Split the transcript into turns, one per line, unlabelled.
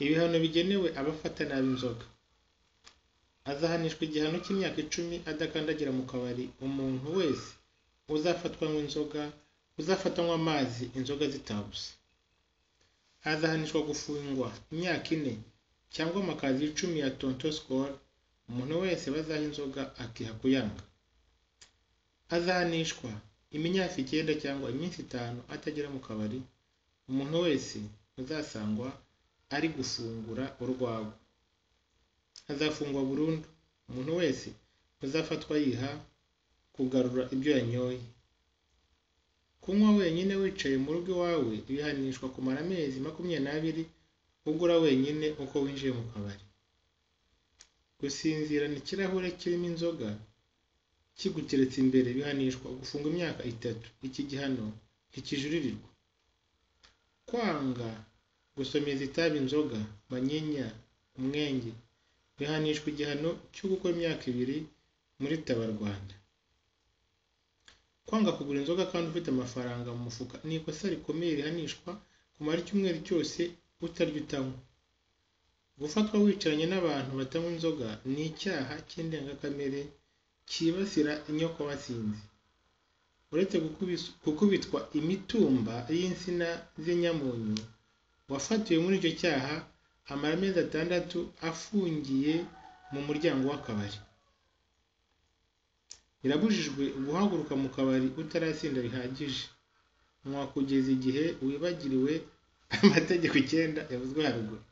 ibihano bigenewe abafata nabi inzoga azahanishwa igihano cy'imyaka icumi adakandagira mu kabari umuntu wese uzafatwanywa inzoga uzafatanywa amazi inzoga zitabuze azahanishwa gufungwa imyaka ine cyangwa amakazi y'icumi ya tonto skol umuntu wese bazaha inzoga akiha kuyanga azahanishwa iminyafi icyenda cyangwa iminsi itanu atagera mu kabari umuntu wese uzasangwa ari gufungura urwagwa azafungwa burundu umuntu wese uzafatwa yiha kugarura ibyo yanyoye kunywa wenyine wicaye mu rugo iwawe bihanishwa kumara amezi makumyabiri n'abiri ugura wenyine uko winjiye mu kabari gusinzirana ikirahure kirimo inzoga kiguteretse imbere bihanishwa gufunga imyaka itatu iki gihano ntikijuririrwa kwanga gusomeza itabi inzoga manyinya umwenge bihanishwa igihano cyo gukora imyaka ibiri muri tabarwanda kwanga kugura inzoga kandi ufite amafaranga mu mufuka ni ikosa rikomeye rihanishwa kumara icyumweru cyose utarya utanywa gufatwa wicaranye n'abantu batanywa inzoga ni icyaha cy'indengakamere cyibasira inyoko basinzi uretse gukubitwa imitumba y'insina z'inyamunyu wafatiwe muri icyo cyaha amara amezi atandatu afungiye mu muryango w'akabari birabujijwe guhaguruka mu kabari utarasinda bihagije nywa kugeza igihe wibagiriwe amategeko icyenda yavuzwe haruguru